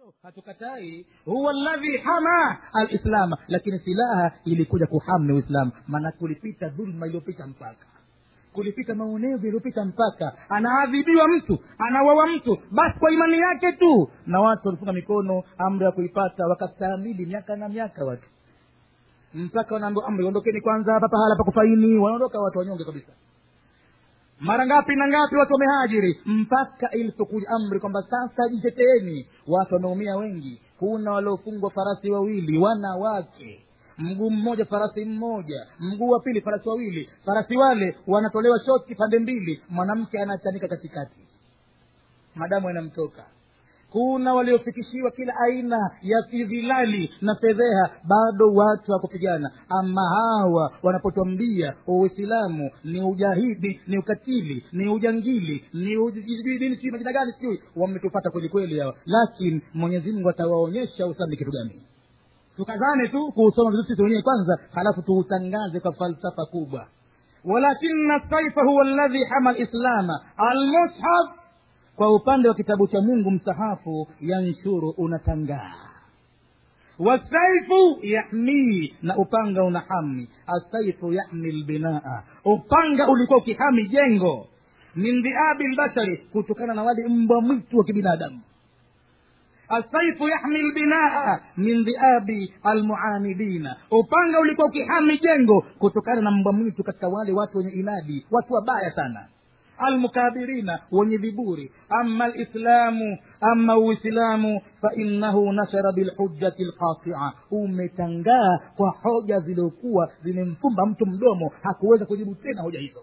hatukatai huwa ladhi hama alislama lakini silaha ilikuja kuhamni uislamu maana kulipita dhulma iliyopita mpaka kulipita maonevu yaliyopita mpaka anaadhibiwa mtu anawawa mtu basi kwa imani yake tu na watu walifunga mikono amri ya kuipata wakastaamili miaka na miaka watu mpaka wanaambiwa amri ondokeni kwanza hapa pahala pa kufaini wanaondoka watu wanyonge kabisa mara ngapi na ngapi watu wamehajiri mpaka ilipokuja amri kwamba sasa jiteteeni watu wameumia wengi kuna waliofungwa farasi wawili wanawake mguu mmoja farasi mmoja mguu wa pili farasi wawili farasi wale wanatolewa shoti pande mbili mwanamke anachanika katikati madamu yanamtoka kuna waliofikishiwa kila aina ya fidhilali na fedheha bado watu wa kupigana ama hawa wanapotwambia uislamu ni ujahidi ni ukatili ni ujangili ni ujidini sijui majina gani sijui wametupata kweli kweli hawa lakini mwenyezi mungu atawaonyesha uislamu ni kitu gani tukazane tu kuusoma vizuri sisi wenyewe kwanza halafu tuutangaze kwa falsafa kubwa walakina saifa huwa ladhi hama lislama almushaf kwa upande wa kitabu cha mungu msahafu yanshuru unatangaa wasaifu yahmii na upanga unahami asaifu yahmi lbinaa upanga ulikuwa ukihami jengo min dhiabi lbashari kutokana na wale mbwa mwitu wa kibinadamu asaifu yahmi lbinaa min dhiabi almuanidina upanga ulikuwa ukihami jengo kutokana na mbwa mwitu katika wale watu wenye inadi watu wabaya sana almukabirina wenye viburi ama lislamu ama uislamu fainahu nashara bilhujjati lqatia umetangaa kwa hoja ziliokuwa zimemfumba mtu mdomo hakuweza kujibu tena hoja hizo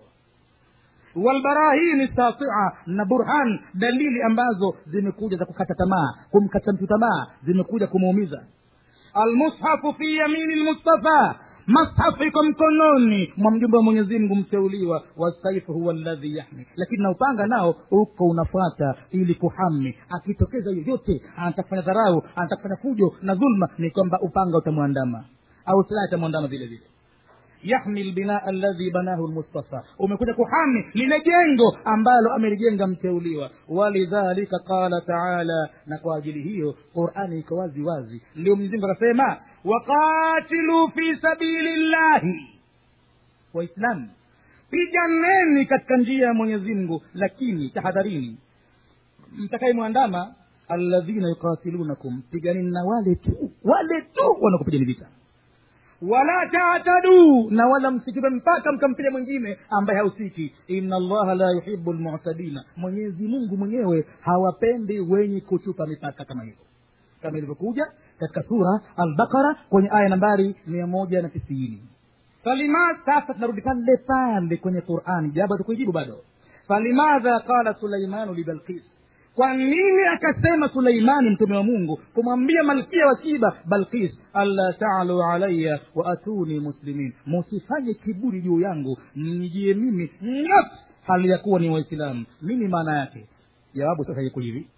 walbarahini satia na burhan dalili ambazo zimekuja za kukata tamaa kumkata mtu tamaa zimekuja kumuumiza almushafu fi yamini lmustafa mashafu iko mkononi mwa mjumbe wa mwenyezi mungu mteuliwa wasaifu huwa ladhi yahmi lakini na upanga nao uko unafuata ili kuhami akitokeza yoyote anataka kufanya dharau anataka kufanya fujo na dhulma ni kwamba upanga utamwandama au silaha itamwandama vile vile yahmi lbinaa alladhi banahu lmustafa umekuja kuhami lile jengo ambalo amelijenga mteuliwa walidhalika qala taala na kwa ajili hiyo qurani iko wazi wazi ndio mzingu akasema waqatilu fi sabili llahi waislamu piganeni katika njia ya mwenyezi mungu lakini tahadharini mtakayemwandama alladhina yuqatilunakum piganeni na wale tu wale tu wanakupigani vita wala tataduu na wala msichupe mpaka mkampiga mwingine ambaye hausiki ina allaha la yuhibu lmutadina mwenyezi mungu mwenyewe hawapendi wenye kuchupa mipaka kama hivyo kama ilivyokuja katika sura albakara kwenye aya nambari mia moja na tisini falima sasa tunarudi pale pale kwenye qurani jabu tukuijibu bado falimadha qala sulaimanu libalkis kwa nini akasema suleimani mtume wa mungu kumwambia malkia wa shiba balkis alla talu alaya wa atuni muslimin musifanye kiburi juu yangu mnijie mimi nafsi hali ya kuwa ni waislamu nini maana yake jawabu sasa iko hivi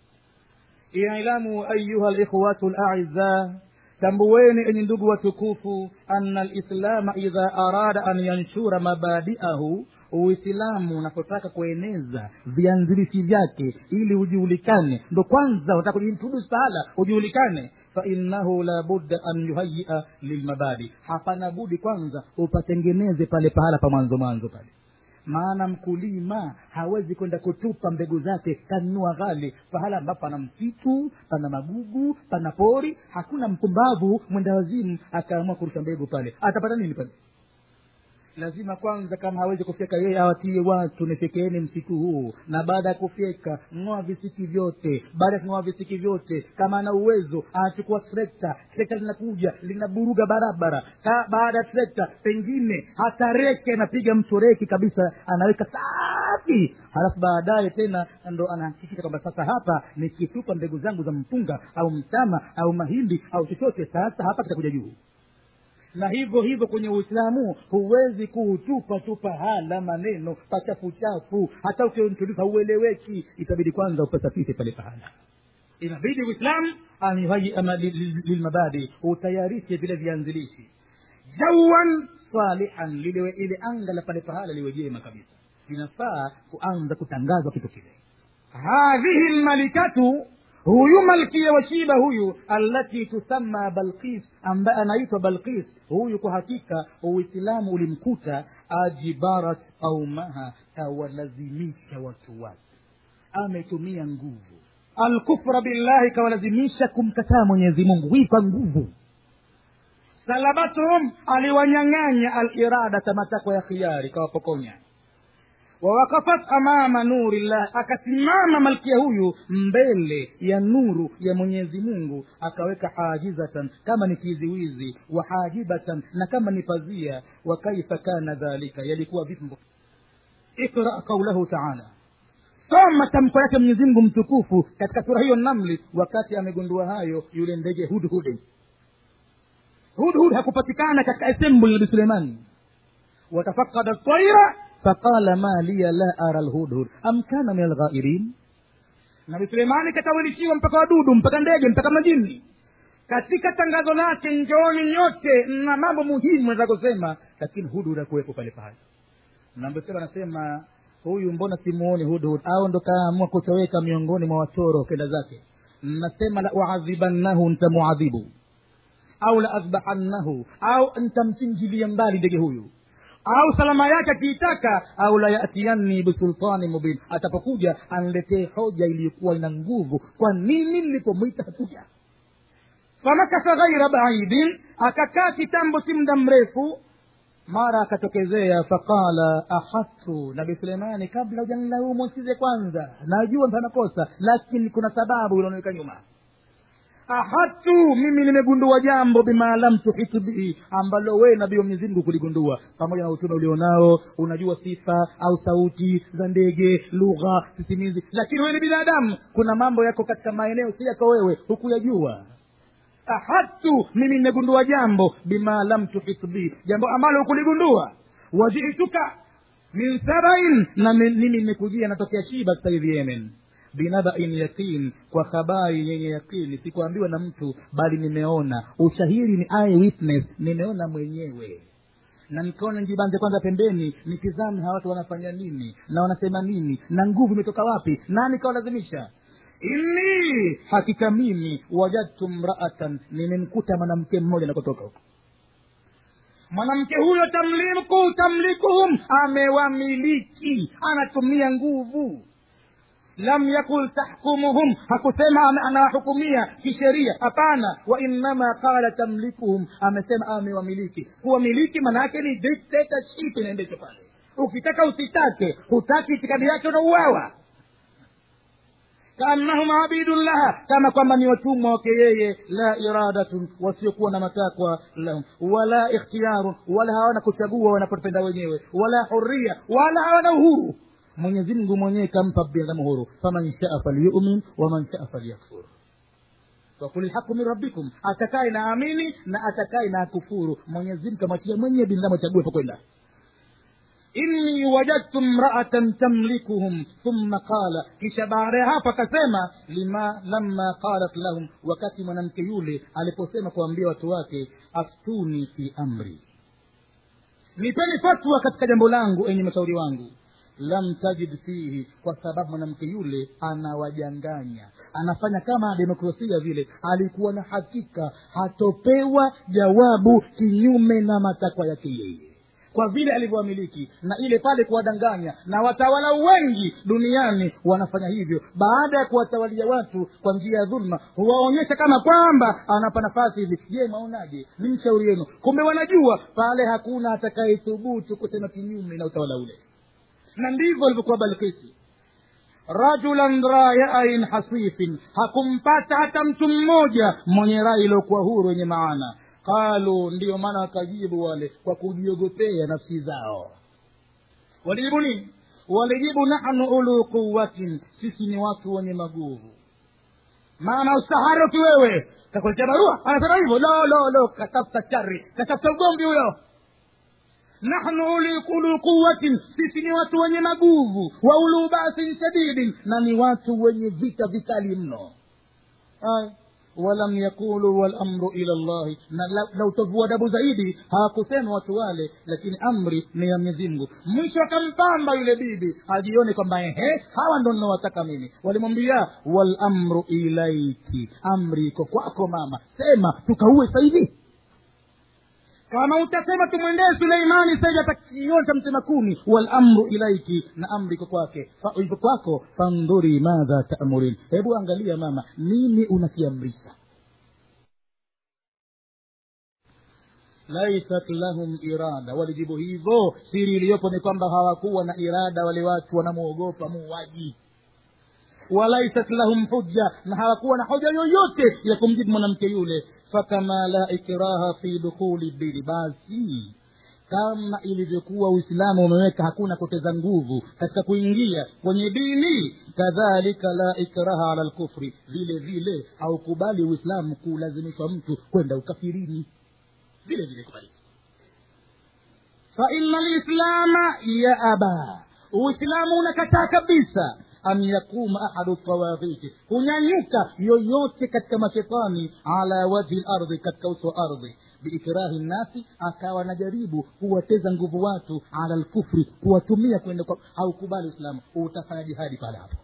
ilamu ayuha likhwatu laiza tambuweni enyi ndugu watukufu ana lislama idha arada an yanshura mabadiahu uislamu unapotaka kueneza vianzilishi vyake ili ujulikane ndo kwanza unataka kujiintroduce pahala ujulikane fainahu la budda an yuhayia lilmabadi hapana budi kwanza upatengeneze pale pahala pa mwanzo mwanzo pale maana mkulima hawezi kwenda kutupa mbegu zake kanunua ghali pahala ambapo pana msitu pana magugu pana pori hakuna mpumbavu mwenda wazimu akaamua kurusha mbegu pale atapata nini pale lazima kwanza kama hawezi kufyeka yeye awatie watu nifyekeeni msitu huu na baada ya kufyeka ng'oa visiki vyote baada ya kung'oa visiki vyote kama ana uwezo anachukua trekta trekta linakuja linaburuga barabara Ka, baada ya trekta pengine hata reki anapiga mtu reki kabisa anaweka safi halafu baadaye tena ndo anahakikisha kwamba sasa hapa nikitupa mbegu zangu za mpunga au mtama au mahindi au chochote sasa hapa kitakuja juu na hivyo hivyo kwenye uislamu huwezi kuutupa tu pahala maneno pachafu chafu hata ukiintrodusa haueleweki itabidi kwanza upasafishe pale pahala inabidi uislamu an yuhayia lilmabadi utayarishe vile vianzilishi jawan salihan liliwe ile anga la pale pahala liwe jema kabisa linafaa kuanza kutangazwa kitu kile hadhihi lmalikatu huyu malkia wa shiba huyu allati tusamma balqis ambaye anaitwa balqis huyu kwa hakika uislamu ulimkuta ajibarat qaumaha kawalazimisha watu wake ametumia nguvu alkufra billahi kawalazimisha kumkataa mwenyezi mungu hii kwa nguvu salabatuhum aliwanyang'anya aliradata matakwa ya khiari kawapokonya wawakafat amama nuri llah akasimama malkia huyu mbele ya nuru ya mwenyezi mungu akaweka hajizatan kama ni kiziwizi wa hajibatan na kama ni pazia wa kaifa kana dhalika yalikuwa vipi ikra qaulahu taala soma tamko yake mwenyezi mungu mtukufu katika sura hiyo namli wakati amegundua hayo yule ndege hudhudi hudhud hakupatikana katika assembly nabi suleimani watafakada taira faqala ma liya la ara lhudhud am kana min alghairin nabi suleimani katawilishiwa mpaka wadudu mpaka ndege mpaka majini katika tangazo lake njooni nyote na mambo muhimu naweza kusema lakini hudhud akuwepo pale pale nambosema anasema huyu mbona simuoni hudhud au ndo kaamua kutoweka miongoni mwa watoro kenda zake nasema la uadhibannahu ntamuadhibu au la adhbahannahu au ntamchinjilia mbali ndege huyu au salama yake akiitaka au la yatiyanni bisultani mubin atapokuja anletee hoja iliyokuwa ina nguvu kwa nini nilipomwita hakuja famakasa ghaira baidin akakaa kitambo si muda mrefu mara akatokezea faqala ahatu nabi suleimani kabla ujanilaumu size kwanza najua ntanakosa lakini kuna sababu ilionaweka nyuma ahatu mimi nimegundua jambo bima lam tuhitu bihi ambalo wee nabii wa mwenyezi mungu kuligundua pamoja na utume ulionao unajua sifa au sauti za ndege lugha sisimizi lakini wewe ni binadamu kuna mambo yako katika maeneo si yako wewe hukuyajua ahatu mimi nimegundua jambo bima lam tuhitu bihi jambo ambalo hukuligundua wajituka min sabain na mimi nimekujia natokea shiba sasa hivi yemen binabain yaqin kwa habari yenye yaqini sikuambiwa na mtu bali nimeona ushahidi ni eye witness nimeona mwenyewe na nikaona njibanze kwanza pembeni nitizame hawa watu wanafanya nini na wanasema nini na nguvu imetoka wapi nani kawalazimisha inni hakika mimi wajadtu mraatan nimemkuta mwanamke mmoja nakotoka huko mwanamke huyo tamliku tamlikuhum amewamiliki anatumia nguvu lam yakul tahkumuhum hakusema anawahukumia kisheria hapana wainama qala tamlikuhum amesema amewamiliki kuwamiliki maana yake ni dictatorship inaendeshwa pale ukitaka usitake hutaki itikadi yake unauawa kaannahum abidun laha kama kwamba ni watumwa wake yeye la iradatun wasiokuwa na matakwa lahum wala ikhtiyarun wala hawana kuchagua wanapopenda wenyewe wala huria wala hawana uhuru mwenyezi mungu mwenyewe kampa binadamu huru faman shaa falyumin waman shaa falyakfur wakul lhaqu min rabbikum atakaye na amini na atakaye na akufuru mwenyezi mungu kamwachia mwenyewe binadamu achague pakwenda inni wajadtu mraatan tamlikuhum thumma qala kisha baada ya hapo akasema lima lamma qalat lahum wakati mwanamke yule aliposema kuambia watu wake aftuni fi amri nipeni fatwa katika jambo langu enye mashauri wangu lam tajid fihi kwa sababu mwanamke yule anawajanganya anafanya kama demokrasia vile alikuwa na hakika hatopewa jawabu kinyume na matakwa yake yeye kwa vile alivyowamiliki na ile pale kuwadanganya na watawala wengi duniani wanafanya hivyo baada ya kuwatawalia watu kwa njia ya dhulma huwaonyesha kama kwamba anapa nafasi hivi je maonaje ni mshauri wenu kumbe wanajua pale hakuna atakayethubutu kusema kinyume na utawala ule na ndivyo alivyokuwa balkisi rajulan rayain hasifin hakumpata hata mtu mmoja mwenye rai iliyokuwa huru yenye maana qalu ndiyo maana wakajibu wale kwa kujiogopea nafsi zao walijibu nini walijibu nahnu ulu quwatin sisi ni watu wenye maguvu maana ustaharuki wewe kakuletea barua anasema hivyo lo lo lo katafuta chari katafuta ugomvi huyo nahnu ulu quwatin sisi ni watu wenye maguvu wa ulu basin shadidin na ni watu wenye vita vikali mno Ay walam yaqulu walamru ila llahi na la, la utovu wa adabu zaidi hawakusema watu wale lakini amri ni ya mwenyezi mungu mwisho akampamba yule bibi ajione kwamba ehe hawa ndo ninawataka mimi walimwambia walamru ilaiki amri iko kwako mama sema tukaue sahivi kama utasema tumwendee suleimani saidi atakionja mtema kumi walamru ilaiki na amri iko kwake Fa- iko kwako fandhuri madha tamurin hebu angalia mama nini unakiamrisha laisat lahum irada walijibu hivyo siri iliyopo ni kwamba hawakuwa na irada wale watu wanamwogopa muuaji walaisat lahum hujja na hawakuwa na hoja yoyote ya kumjibu mwanamke yule fakama la ikraha fi dukhuli dini basi kama ilivyokuwa uislamu umeweka hakuna kuteza nguvu katika kuingia kwenye dini kadhalika la ikraha ala lkufri vile vile haukubali uislamu kulazimishwa mtu kwenda ukafirini vile vile kubaliki faina lislama yaaba uislamu unakataa kabisa an yakuma ahadu tawaghiti kunyanyuka yoyote katika mashetani ala wajhi lardhi katika uso wa ardhi biikrahi nnasi akawa anajaribu kuwateza nguvu watu ala lkufri kuwatumia kwenda kwa haukubali uislamu utafanya jihadi pale hapo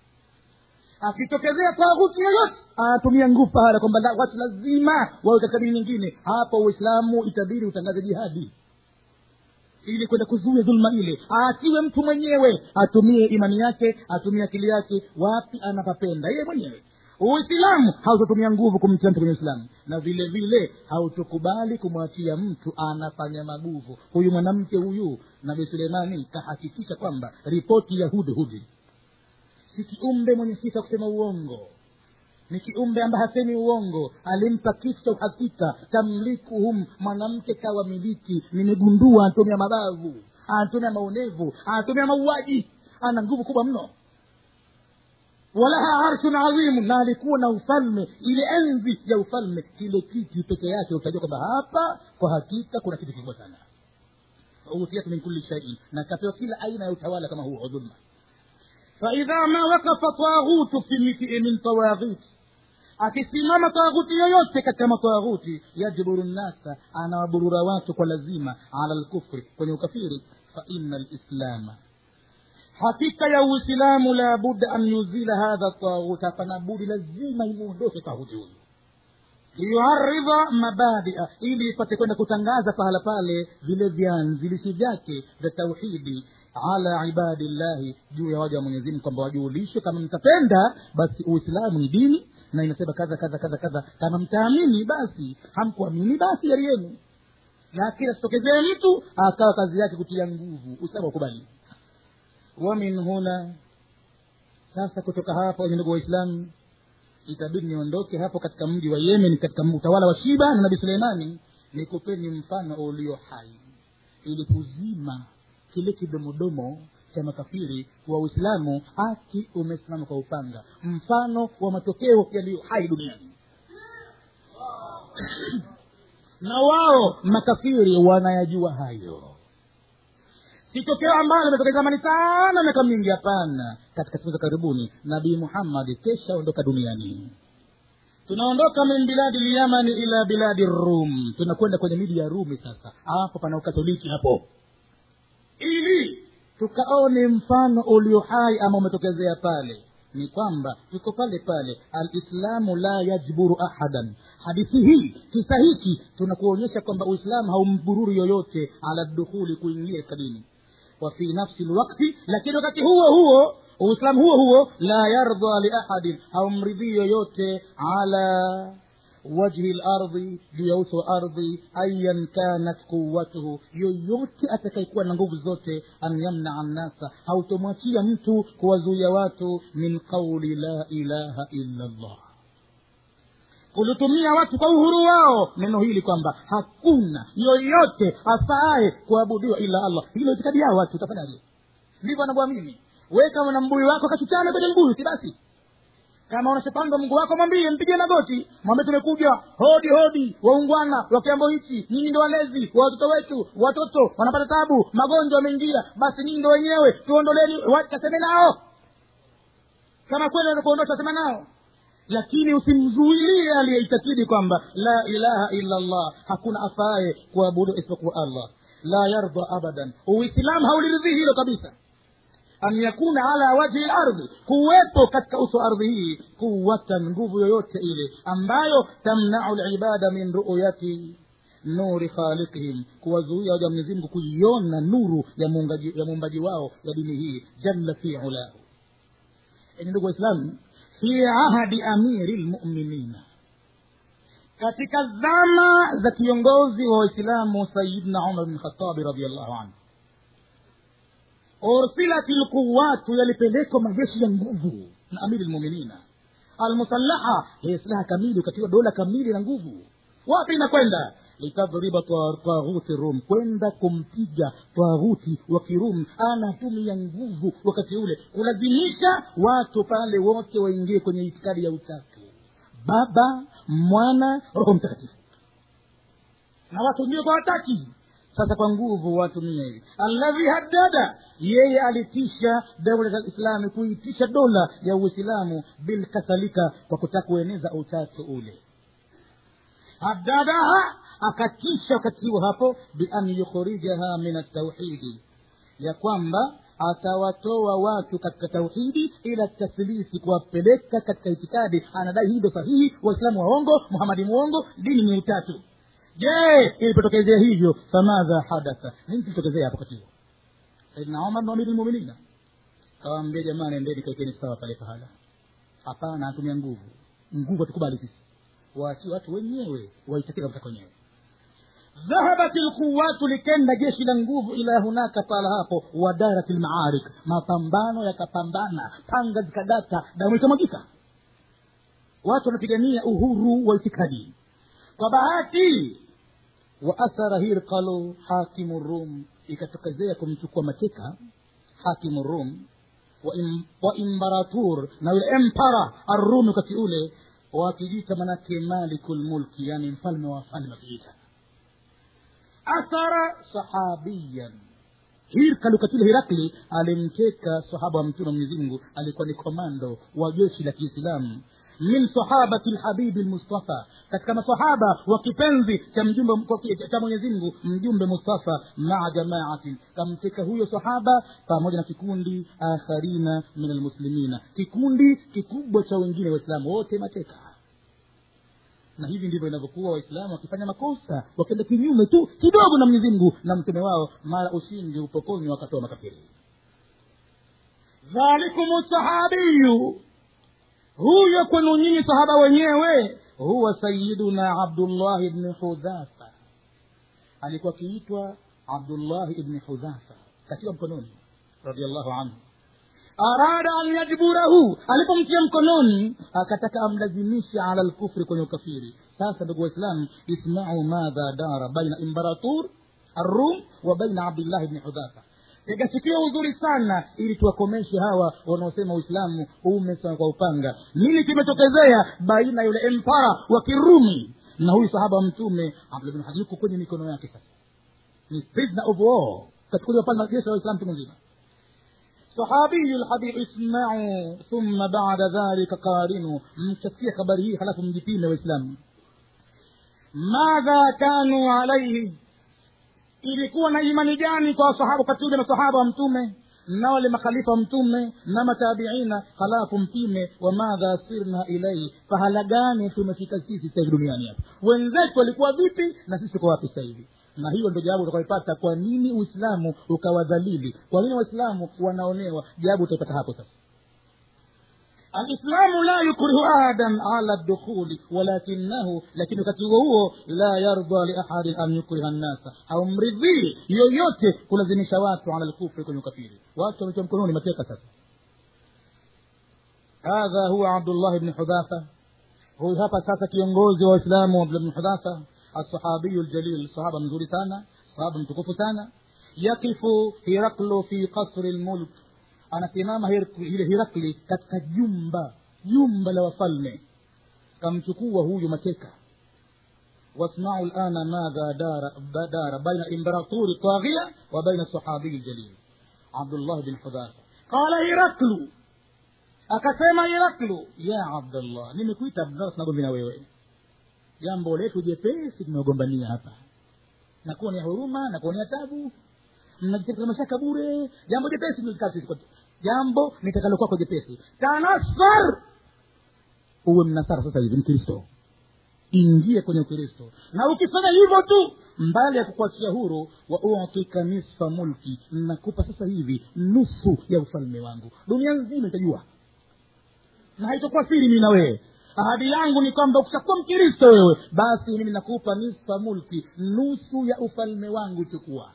akitokezea taghuti yoyote anatumia nguvu pahala kwamba la- watu lazima wawe katika dini nyingine hapo uislamu itabidi utangaze jihadi ili kwenda kuzuia dhulma ile aachiwe mtu mwenyewe atumie imani yake atumie akili yake wapi anapapenda yeye mwenyewe uislamu hautotumia nguvu kumtia mtu kwenye uislamu na vile vile hautokubali kumwachia mtu anafanya maguvu huyu mwanamke huyu nabii suleimani kahakikisha kwamba ripoti ya hudhudi si kiumbe mwenye sifa kusema uongo ni kiumbe ambaye hasemi uongo alimpa kitu cha uhakika tamlikuhum mwanamke kawa miliki nimegundua anatumia mabavu anatumia maonevu anatumia mauaji ana nguvu kubwa mno walaha arshun adhimu na alikuwa na ufalme ile enzi ya ufalme kile kiti peke yake utajua kwamba hapa kwa hakika kuna kitu kikubwa sana utiat min kulli shaiin na kapewa kila aina ya utawala kama huo wa dhulma faidha ma wakafa taghutu fi mitii min tawaghit akisimama taghuti yoyote katika mataghuti yajburu nnasa anawaburura watu kwa lazima ala lkufri kwenye ukafiri faina lislama hakika ya uislamu la budda an yuzila hadha taghut hapana budi lazima imuondoshe taghuti huyu liyuaridha mabadia ili ipate kwenda kutangaza pahala pale vile vyanzilishi vyake vya tauhidi ala ibadillahi juu ya waja wa mwenyezimngu kwamba wajuulishwe kama mtapenda basi uislamu ni dini na inasema kadha kadha kadha kadha kama mtaamini basi hamkuamini basi yari yenu lakini asitokezee mtu akawa kazi yake kutia nguvu uislamu wakubali wa min huna sasa kutoka hapa wenye ndugu waislamu itabidi niondoke hapo katika mji wa yemen katika utawala wa shiba na nabii suleimani nikupeni mfano ulio hai ili kuzima kile kidomodomo cha makafiri wa uislamu haki umesimama kwa upanga mfano wa matokeo yaliyo hai duniani na wao makafiri wanayajua hayo si tokeo ambalo limetokea zamani sana miaka mingi hapana katika siku za karibuni nabii muhammadi kesha ondoka duniani tunaondoka min biladi lyamani ila biladi rum tunakwenda kwenye miji ya rumi sasa hapo pana ukatoliki hapo ili tukaone mfano ulio hai ama umetokezea pale ni kwamba tuko pale pale alislamu la yajburu ahadan hadithi hii kisa hiki tunakuonyesha kwamba uislamu haumbururu yoyote ala dukhuli kuingia katika dini wa fi nafsi lwakti lakini wakati huo huo uislamu huo huo la yardha liahadin haumridhii yoyote ala wajhi lardhi juu ya uso wa ardhi ayan kanat quwatuhu yoyote atakayekuwa na nguvu zote an yamnaa nnasa hautomwachia mtu kuwazuia watu min qauli la ilaha illa llah kulitumia watu kwa uhuru wao neno hili kwamba hakuna yoyote afaaye kuabudiwa ila allah hilo itikadi yao watu utafanyaje ndivyo wanavyoamini we kama na mbuyu wako kachuchane kwenye mbuyu si basi kama unashapanga mungu wako mwambie mpige magoti mwambie tumekuja hodi hodi waungwana wa kiambo hichi nyinyi ndo walezi wa watoto wetu watoto wanapata tabu magonjwa wameingia basi nyinyi ndo wenyewe tuondoleni kaseme nao kama kweli kuondosha sema nao lakini usimzuilie aliyeitakidi kwamba la ilaha illa allah hakuna afaye kuabudu isipokuwa allah la yarda abadan uislamu hauliridhii hilo kabisa an yakuna ala wajhi lardhi kuwepo katika uso wa ardhi hii quwatan nguvu yoyote ile ambayo tamnau libada min ruyati nuri khaliqihim kuwazuia waja mwenyezi mungu kuiona nuru ya muumbaji ya muumbaji wao ya dini hii jalla fi ulahu enye ndugu waislamu fi ahadi amiri lmuminina katika zama za kiongozi wa waislamu sayidna umar bni khatabi radiallahu anhu ursilat lquwatu yalipelekwa majeshi ya nguvu na amiri lmuminina almusallaha ya silaha kamili ukatiwa dola kamili na nguvu wapi inakwenda litadhriba taghuti rum kwenda kumpiga taghuti wa kirum anatumia nguvu wakati ule kulazimisha watu pale wote waingie kwenye itikadi ya utatu baba mwana roho mtakatifu na watu ndio kwa wataki sasa kwa nguvu watumia hivi alladhi haddada yeye alitisha daula za lislami kuitisha dola ya uislamu bilkathalika kwa kutaka kueneza utatu ule haddadaha akatisha wakati huo hapo bian yukhrijaha min altauhidi ya kwamba atawatoa watu katika tauhidi ila tathlisi kuwapeleka katika itikadi anadai hii ndo sahihi waislamu waongo muhamadi mwongo dini ni utatu je ilipotokezea hivyo famadha hadatha nini kilitokezea hapo wakati huo saidna omar ndo amiri lmuminina kawaambia jamani endeni kaikeni sawa pale pahala hapana atumia nguvu nguvu hatukubali sisi waachie watu wenyewe waitakira kutaka wenyewe dhahabat lquwatu likenda jeshi la nguvu ila hunaka pala hapo wadarat lmaarik mapambano yakapambana panga zikadata damu ikamwagika watu wanapigania uhuru wa itikadi kwa bahati wa athara hirqalu hakimu rum ikatokezea kumchukua mateka hakimu rum wa, im, wa imbaratur na yule empara arrumi wakati ule wakijita manake maliku lmulki yani mfalme wa wafalme wakiita athara sahabiyan hirkal wakati ule hirakli alimteka sahaba wa mtume wa mwenyezi mungu alikuwa ni komando wa jeshi la kiislamu min sahabati lhabibi lmustafa katika masahaba wa kipenzi cha mjumbe cha mwenyezi mungu mjumbe mustafa maa jamaatin kamteka huyo sahaba pamoja na kikundi akharina min almuslimina kikundi kikubwa cha wengine waislamu wote mateka na hivi ndivyo inavyokuwa waislamu wakifanya makosa wakienda kinyume tu kidogo na mwenyezi mungu na mtume wao mara ushindi upokonywa wakatoa makafiri dhalikum sahabiyu huyo kwenu nyinyi sahaba wenyewe huwa sayiduna abdullahi bni hudhafa alikuwa akiitwa abdullahi ibni hudhafa katika mkononi radiallahu anhu arada an yajburahu alipomtia mkononi akataka amlazimisha ala lkufri kwenye ukafiri sasa ndugu waislamu ismau madha dara baina imbaratur arrum wa baina abdillahi bni hudhafa tega sikio uzuri sana ili tuwakomeshe hawa wanaosema uislamu umesa kwa upanga nini kimetokezea baina yule empara wa kirumi na huyu sahaba wa mtume abdullah bin hadi yuko kwenye mikono yake sasa ni prisoner of war kachukuliwa pale na jeshi la waislamu mtu mzima صحابي الحبيب اسمعوا ثم بعد ذلك قارنوا mtasikia habari hii halafu mjipime waislamu madha kanu alaihi ilikuwa na imani gani kwa wasahaba wakati ule masahaba wa mtume na wale makhalifa wa mtume na matabiina halafu mpime wa madha sirna ilaihi pahala gani tumefika sisi sahivi duniani hapa wenzetu walikuwa vipi na sisi tuko wapi sasa hivi na hiyo ndio jawabu utakaipata kwa nini uislamu ukawadhalili kwa nini waislamu wanaonewa jawabu utaipata hapo sasa alislamu la yukrihu ahadan ala dukhuli walakinahu lakini wakati huo huo la yarda liahadin an yukriha nnasa haumridhii yoyote kulazimisha watu ala lkufri kwenye ukafiri watu wametiwa mkononi mateka sasa hadha huwa abdullah bni hudhafa huyu hapa sasa kiongozi wa waislamu abdullah bni hudhafa الصحابي الجليل الصحابة مزوري سانا صحابة متكوف سانا يقف هرقل في قصر الملك anasimama hile hirakli katika jumba jumba la wafalme kamchukua huyu mateka wasmau lana madha dara, dara baina imperaturi taghia wa baina sahabiyi ljalil abdullah bin hudhafa qala hiraklu akasema iraklu ya abdallah nimekuita abdallah tunagombi na wewe jambo letu jepesi tumeogombania hapa na kuonea huruma na kuonea tabu mnajiteka mashaka bure jambo jepesi mlikaa sisi kwetu. jambo nitakalo kwako jepesi tanasar uwe mnasara sasa hivi mkristo ingie kwenye ukristo na ukifanya hivyo tu mbali ya kukuachia huru wa utika nisfa mulki nakupa sasa hivi nusu ya ufalme wangu dunia nzima itajua na haitokuwa siri mimi na wewe ahadi yangu ni kwamba ukishakuwa mkristo wewe basi mimi nakupa nisfa mulki nusu ya ufalme wangu chukua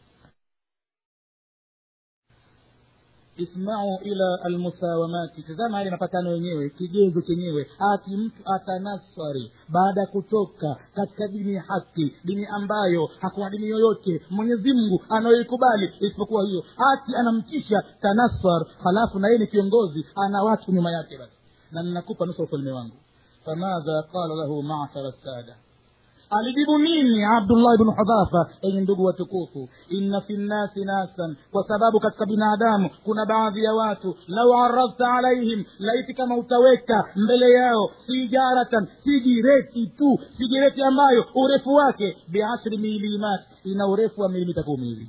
ismau ila almusawamati tazama yale mapatano yenyewe kigezo chenyewe ati mtu atanaswari baada ya kutoka katika dini ya haki dini ambayo hakuna dini yoyote mwenyezi mungu anayoikubali isipokuwa hiyo ati anamtisha tanaswar halafu na yeye ni kiongozi ana watu nyuma yake basi na ninakupa nusu ufalme wangu famadha qala lahu mashara sada alijibu nini abdullah bnu hudhafa enye ndugu watukufu inna fi nnasi nasan kwa sababu katika binadamu kuna baadhi ya watu lau aradta alaihim laiti kama utaweka mbele yao sijaratan sigireti tu sigireti ambayo urefu wake biashri milimat ina urefu wa milimita kumi hivi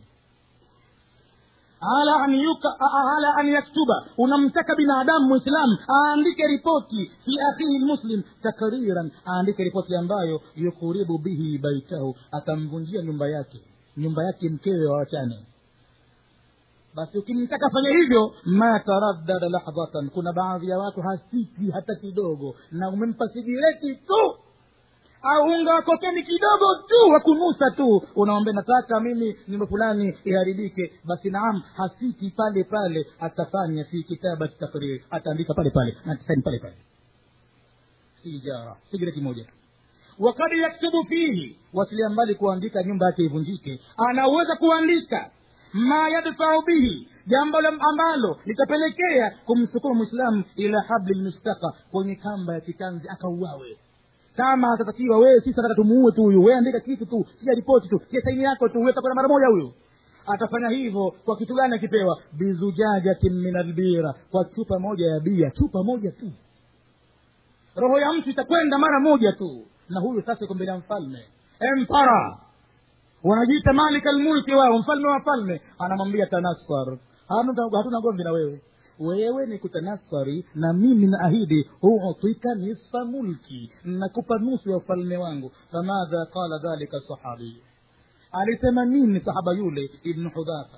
ala an yuka, ala an yaktuba unamtaka binadamu mwislamu aandike ripoti fi akhihi lmuslim takriran aandike ripoti ambayo yukuribu bihi baitahu atamvunjia nyumba yake nyumba yake mkewe wawachane basi ukimtaka fanya hivyo ma taraddada lahdhatan kuna baadhi ya watu hasiti hata kidogo na umempa sigireti tu au unga wa kokeni kidogo tu wa kunusa tu unaombea nataka mimi nyumba fulani iharibike basi naam hasiti pale pale atafanya fi kitabati takrir ataandika pale pale na atasaini pale pale sijara sigareti moja tu wakad yaktubu fihi wasilia mbali kuandika nyumba yake ivunjike anaweza kuandika ma yadfau bihi jambo ambalo litapelekea kumsukuma mwislamu ila habli lmustaka kwenye kamba ya kitanzi akauawe kama atatakiwa wewe sisi nataka tumuue tu huyu wewe andika kitu tu tia ripoti tu tia saini yako tu utakwenda mara moja huyu atafanya hivyo kwa kitu gani akipewa bizujajatin min albira kwa chupa moja ya bia chupa moja tu roho ya mtu itakwenda mara moja tu na huyu sasa iko mbele ya mfalme empara wanajiita malika lmulki wao mfalme wa falme anamwambia tanasfar hatuna gomvi na wewe wewe ni kutanasari na mimi naahidi huutika nisfa mulki nakupa nusu ya ufalme wangu famadha qala dhalika sahabiyu alisema nini sahaba yule ibnu hudhafa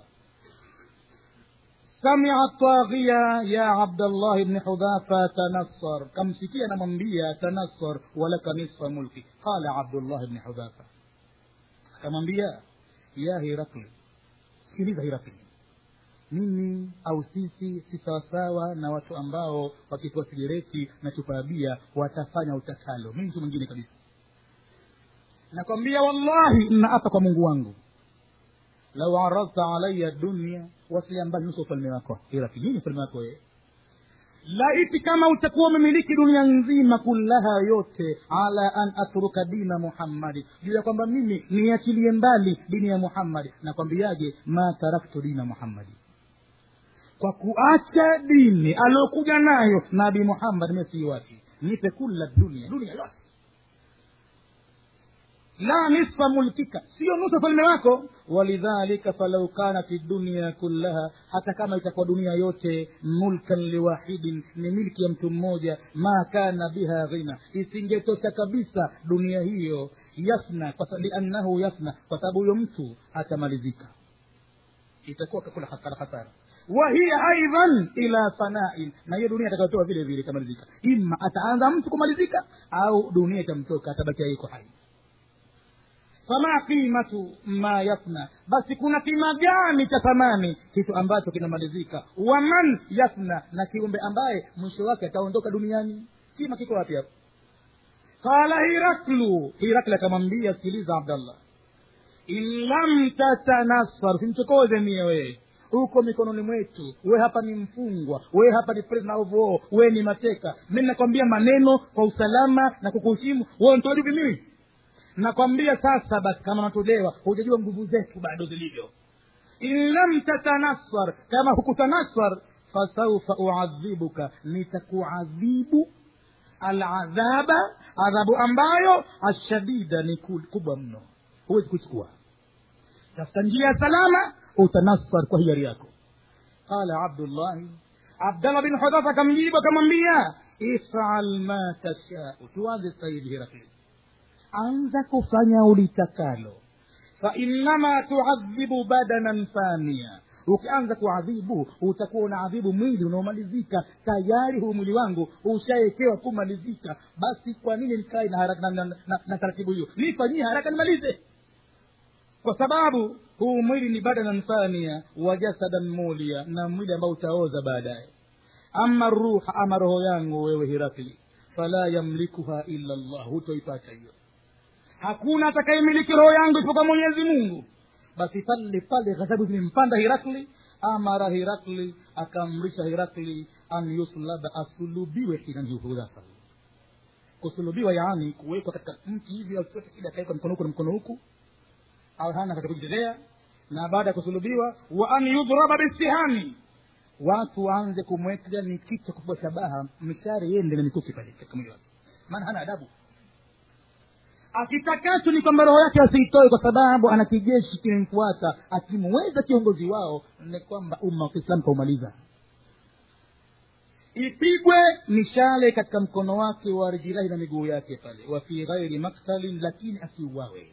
samia taghiya ya abdallah ibni hudhafa tanassar kamsikia namwambia tanassar walaka nisfa mulki qala abdullah ibni hudhafa akamwambia ya hirakli sikiliza hirakli mimi au sisi si sawasawa na watu ambao wakitoa sigareti na chupa ya bia watafanya utakalo mimi mtu mwingine kabisa nakwambia wallahi naapa kwa mungu wangu lau aradta alaya dunia wasilia mbali nusu ufalme wako irakijini ufalme wako wewe laiti kama utakuwa umemiliki dunia nzima kullaha yote ala an atruka dina muhammadi juu ya kwamba mimi niachilie mbali dini ya muhammadi nakwambiaje ma taraktu dina muhammadi kwa kuacha dini aliokuja nayo nabii muhammad mesiiwati nipe kula dunia dunia yote la nisfa mulkika sio nusu ufalme wako walidhalika falau kanat dunia kullaha hata kama itakuwa dunia yote mulkan liwahidin ni milki ya mtu mmoja ma kana biha ghina isingetosha kabisa dunia hiyo yasna liannahu yasna kwa sababu huyo mtu atamalizika itakuwa kakula hasara hasara wahiya aidan ila fanain na hiyo dunia atakayotoa vile vile itamalizika ima ataanza mtu kumalizika au dunia itamtoka atabakia iko hai fama qimatu ma yafna basi kuna kima gani cha thamani kitu ambacho kinamalizika waman yafna na kiumbe ambaye mwisho wake ataondoka duniani kima kiko wapi hapo qala hiraklu hirakli akamwambia sikiliza abdallah in lam tatanasfar simchokoze mie wee uko mikononi mwetu we hapa ni mfungwa we hapa ni prisoner of war we ni mateka mi nakwambia maneno kwa usalama na kukuheshimu we ntojuvi mimi nakwambia sasa basi kama natolewa hujajua nguvu zetu bado zilivyo in lam tatanaswar kama hukutanaswar fasaufa uadhibuka nitakuadhibu aladhaba adhabu ambayo ashadida ni ku- kubwa mno huwezi kuchukua tafuta njia ya salama utanasar kwa hiari yako qala abdullahi abdallah bin hudhafa akamjibu akamwambia ifal ma tashau tuanze saidi hirakli anza kufanya ulitakalo fainama tuadhibu badanan fania ukianza kuadhibu utakuwa unaadhibu mwili unaomalizika tayari huu mwili wangu ushaekewa kumalizika basi kwa nini nikae na, haraka- na, na, na, na taratibu hiyo nifanyie haraka nimalize kwa sababu huu mwili ni badanan fania wa jasadan mulia na mwili ambao utaoza baadaye ama ruha ama roho yangu wewe hirakli fala yamlikuha illa llah hutoipata hiyo hakuna atakayemiliki roho yangu isipokuwa mwenyezi mungu basi pale pale ghadhabu zimempanda hirakli amara hirakli akaamrisha hirakli an yuslaba asulubiwe hinanhudhafa kusulubiwa yaani kuwekwa katika mti hivi au chochote kile akawekwa mkono huku na mkono huku au hana katika kujitetea na baada ya kusulubiwa wa an yudhraba bisihani watu waanze kumweka ni kitu cha kupigwa shabaha mishare yende na mikuki pale katika mwili wake maana hana adabu akitakacho ni kwamba roho yake asiitoe kwa sababu ana kijeshi kimemfuata akimweza kiongozi wao ni kwamba umma wa kiislamu kaumaliza ipigwe mishale katika mkono wake wa rijirahi na miguu yake pale wa fi ghairi maktalin lakini asiuawe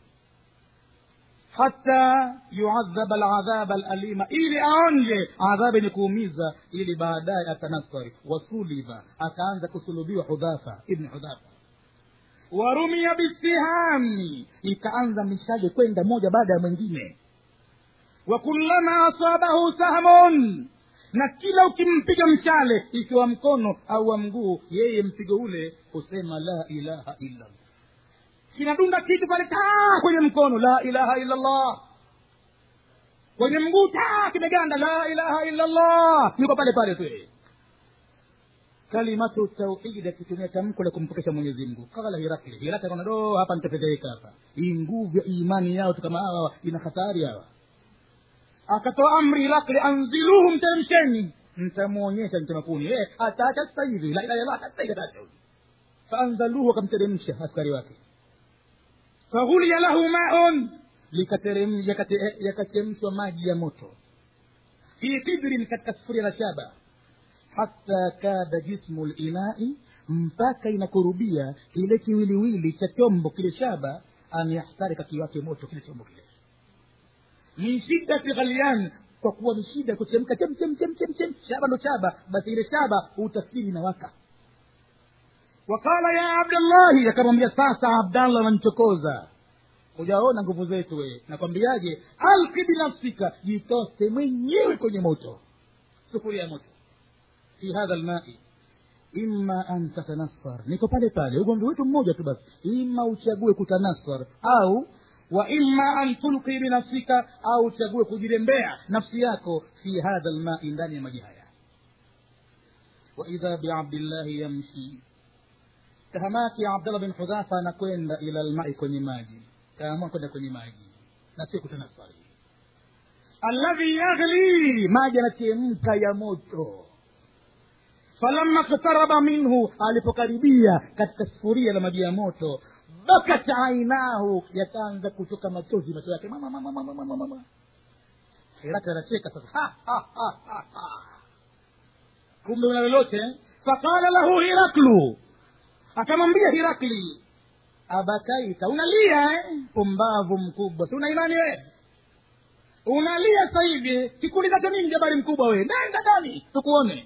hata yuadhaba aladhaba alalima ili aonje adhabu yenye kuumiza ili baadaye atanasari wasuliba akaanza kusulubiwa hudhafa ibni hudhafa warumia bisihami ikaanza mishale kwenda moja baada ya mwingine wa kullama asabahu sahmun na kila ukimpiga mshale ikiwa mkono au wa mguu yeye mpigo ule husema la ilaha illa llah kinadunda kitu pale taa kwenye mkono la ilaha illa llah kwenye mguu taa kimeganda la ilaha illa llah niko pale pale tu yeye kalimatu tauhidi akitumia tamko la kumpokesha mwenyezi mungu kala hirakli hirakli akaona do hapa nitafedheheka hapa hii nguvu ya imani yao tu kama hawa ina hatari hawa akatoa amri hirakli anziluhu mteremsheni mtamwonyesha mtemakuni eh, ataacha sasa hivi la ilaha illallah hata sasa hivi ataacha huyu faanzaluhu akamteremsha askari wake faghuliya lahu maun likaterem- yakate- yakachemshwa maji ya moto fi kidrin katika sufuria la shaba hata kada jismu linai mpaka inakurubia kile kiwiliwili cha chombo kile shaba an yahtarika kiwake moto kile chombo kile min shiddati ghalian kwa kuwa ni shida kuchemka chem chem chem chem chem shaba ndo shaba basi ile shaba utafsiri inawaka wakala ya abdallahi akamwambia sasa abdallah anamchokoza hujaona nguvu zetu wee nakwambiaje alki binafsika jitose mwenyewe kwenye moto sufuria ya moto fi hadha lmai imma an tatanassar niko pale pale ugomvi wetu mmoja tu basi ima uchague kutanassar au wa imma an tulqi binafsika au uchague kujirembea nafsi yako fi hadha lmai ndani ya maji haya waidha biabdillahi yamshi tahamaki abdallah bin hudhafa anakwenda ila lmai kwenye maji kaamua kwenda kwenye maji na sio kutanasari alladhi yaghli maji yanachemka ya moto falamma ktaraba minhu alipokaribia katika sufuria la maji ya moto bakat ainahu yakaanza kutoka machozi macho yake mama mama mama mama mama hirati anacheka sasa Ha, ha, ha, ha, ha. kumbe una lolote faqala lahu hiraklu akamwambia hirakli abakaita unalia eh? pumbavu mkubwa si una imani we unalia sasa hivi kikuulizacho nini jabari mkubwa we nenda ndani tukuone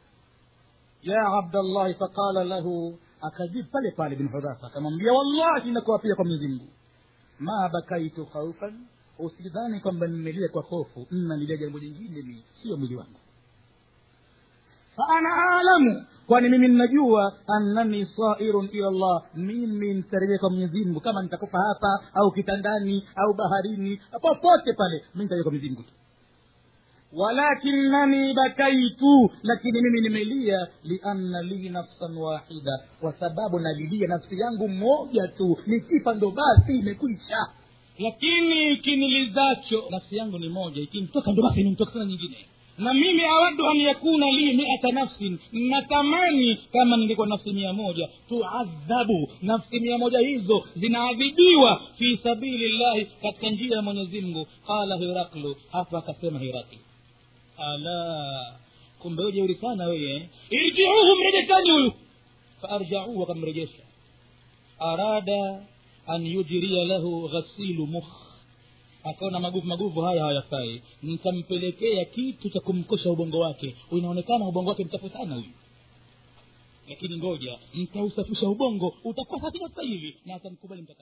ya abdallahi faqala lahu akajibu pale pale bin hudhafa akamwambia wallahi nakuapia kwa mwenyezi mungu ma bakaitu khaufan usidhani kwamba nimelia kwa hofu nalilia jambo lingine ni sio mwili wangu faana alamu kwani mimi ninajua annani sairun ila llah mimi nitarejea kwa mwenyezi mungu kama nitakufa hapa au kitandani au baharini popote pale mi nitarejea kwa mwenyezi mungu tu walakinani bakaitu lakini mimi nimelia lianna li nafsan wahida kwa sababu nalilia nafsi yangu moja tu nikifa ndo basi imekwisha lakini ikinilizacho nafsi yangu ni moja ikimtoka ndo basi nimtoka sana nyingine na mimi awadu an yakuna li miata nafsin natamani kama ningekuwa nafsi mia moja tuadhabu nafsi mia moja hizo zinaadhibiwa fi sabili llahi katika njia ya mwenyezi mungu qala hiraklu hapa akasema hirakli ala kumbe we jeuri sana weye irjiuhu mrejeshani huyu faarjauhu wakamrejesha arada an yujria lahu ghasilu mukh akaona maguvu maguvu haya hayafai nitampelekea kitu cha kumkosha ubongo wake inaonekana ubongo wake mchafu sana huyu lakini ngoja ntausafisha ubongo utakuwa safi sasa hivi na atamkubali mtaka